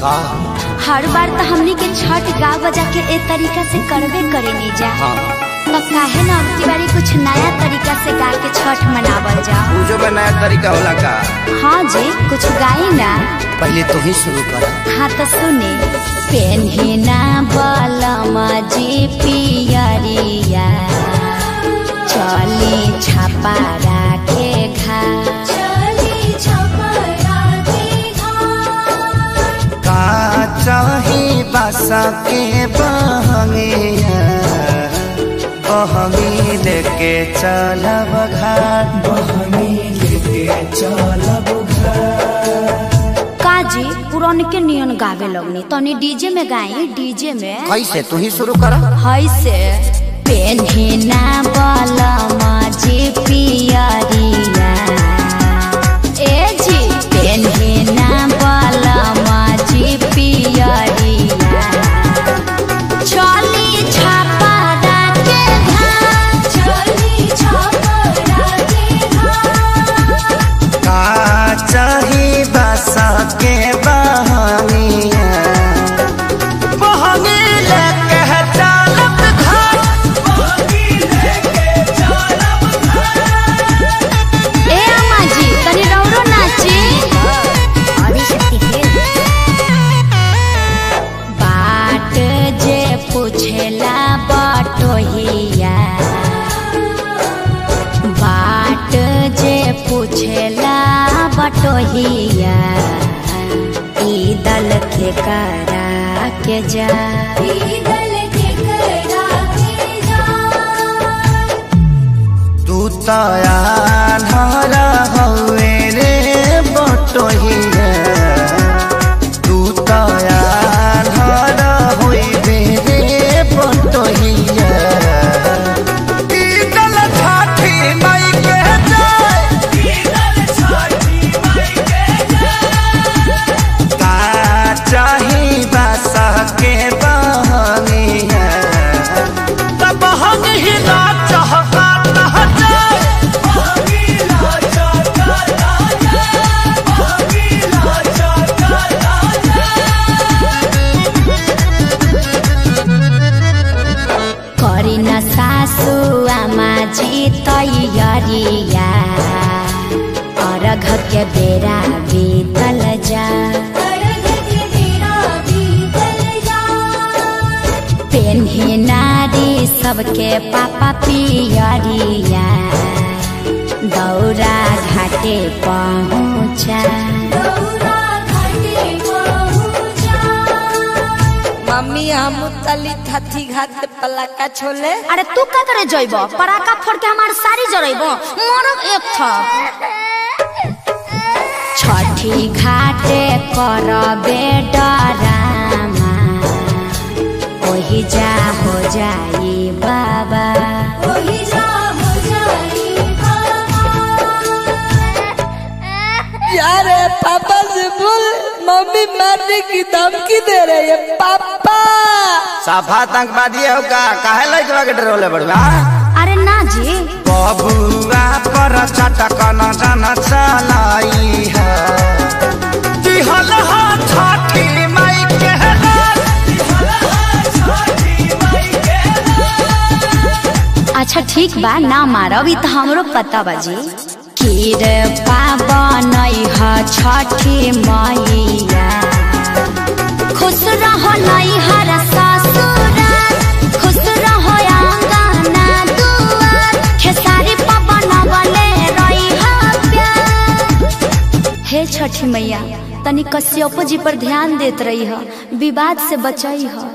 का हर बार तो हमनी के छठ गा बजा के ए तरीका से करबे करे नहीं जा हाँ तो काहे ना अब की बारी कुछ नया तरीका से गा के छठ मनावल जा पूजो का नया तरीका होला का हाँ जी कुछ गाई ना पहले तू ही शुरू कर हाँ तो सुने पेन्हिना बलमा जी पियरिया चली छापा राखे घा का चाही बासा के बहंगिया बहंगी लेके चलब घाट काजी पुरान के नियन गावे लगनी तनी डीजे में गाई डीजे में कैसे तू ही शुरू कर है से पेन्हिना बलमा जी पियरिया ए जी पेन्हिना बलमा जी पियरिया चली छापा राखे घाट चली छापा राखे घाट का चाही बासा के बहंगिया बहंगी लेके चलब घाट ए अम्मा जी तनी रौरो नाची बाट जे पूछेला बटोहिया बाट जे पूछेला बटोहिया ई दल के करा के जा ई दल के करा के जा तू तया धरा हवे रे बटोहिया तू तया धरा होइबे रे बटोहिया ई दल छाठी माई के जाय का चाही बासा के बहनिया तब हम ही ना चाहता ना जाए करी न सासु आमा जी तैयारिया अर्घ के बेरा बीतल जा पेन्ही नारी सबके पापा पियरिया दौरा घाटे पहुँचा मम्मी हम तली थथी घात पलाका छोले अरे तू का करे जइब पराका फोड़ के हमार सारी जरइब मरब एक था छठी घाटे करबे डरामा ओही जा हो जाई बाबा ओही जा हो जाई यार पापा से बोल मम्मी मारने की धमकी दे रही है पापा साफा आतंकवादी हो का काहे लइकवा के डरोले बड़वा अरे ना जी बबुआ पर चटक न जन चलाई है दिहल हा छठी माई के रात अच्छा ठीक बा ना मारब ई तो हमरो पता बाजी खीर पावन ह छठी मैया खुश रहो नैहर ससुराल खुश रहो आंगना दुआर खेसारी पवन बले रही प्यार हे छठी मैया तनी कश्यप जी पर ध्यान देत रही ह विवाद से बचई ह